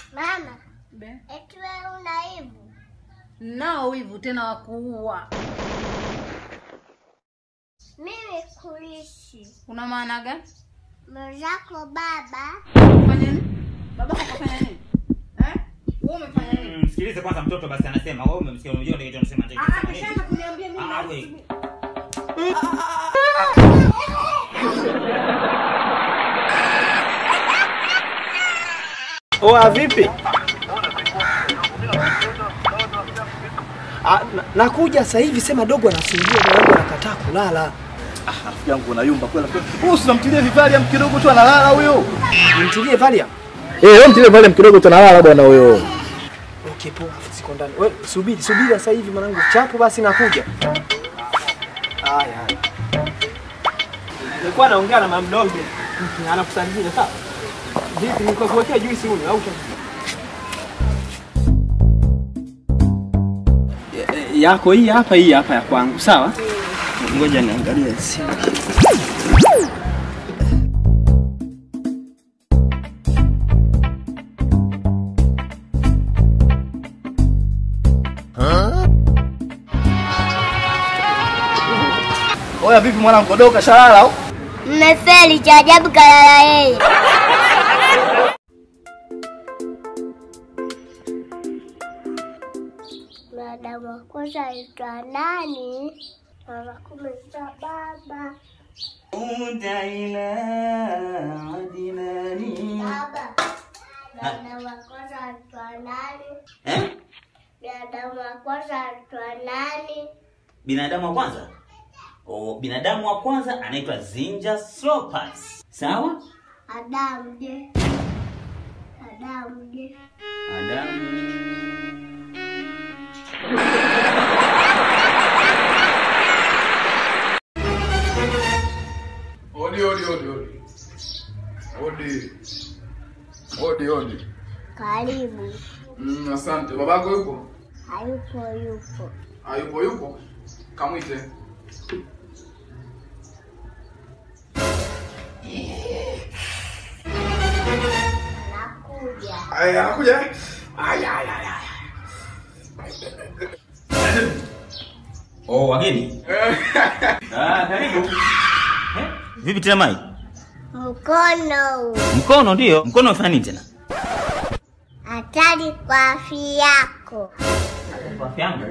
Mama, Be. eti wewe una hivu? Nao wivu tena wa kuua. Mimi kuishi Una maana gani? mwenzako baba Fanya nini? Baba kafanya nini? Eh? Wewe umefanya nini? Mm, Msikilize kwanza mtoto basi anasema. Wewe umemsikia unajua ndio kitu anasema ndio. Ah, anasema nini? ameshaanza kuniambia mimi. Ah, we. Oa vipi? Ah, na- nakuja sasa hivi, sema dogo anasumbua mwanangu anakataa kulala. Rafiki yangu unayumba kweli. Wewe usinamtilie Vivalium kidogo tu analala huyo. Nimtilie Valium. Eh, wewe mtilie Valium kidogo tu analala bwana huyo. Okay, poa, siko ndani. Wewe subiri, subiri sasa hivi mwanangu. Chapo basi nakuja. Haya, haya. Nilikuwa naongea na mamdogo. Anakusalimia sawa? Vipi niko kuwekea juisi huyu au yako hii hapa, hii hapa ya kwangu, sawa? Ngoja niangalie simu. Oya vipi mwanangu kodoka shalala au? mmefeli, cha ajabu kalala yeye. Mwanadamu wa kwanza aitwa nani? Mara kumi za baba. Uda ila adinani. Baba, binadamu wa kwanza aitwa nani? Eh? Binadamu wa kwanza aitwa nani? Binadamu wa kwanza? Oh, binadamu wa kwanza anaitwa Zinja Slopas. Sawa? Adamu je? Adamu je? Adamu. Odi, odi, odi, odi. Odi. Odi, odi. Karibu. Mm, asante. Babako yupo? Hayupo, yupo. Ah, yupo yupo. Kamwite. Nakuja. Aya, anakuja. eh? Aya, aya, aya. Oh, wageni. Ah, karibu. Eh? Vipi tena Mai? Mkono Mkono ndio. Mkono unafanya nini tena? hatari kwa afya yako. Kwa afya yangu.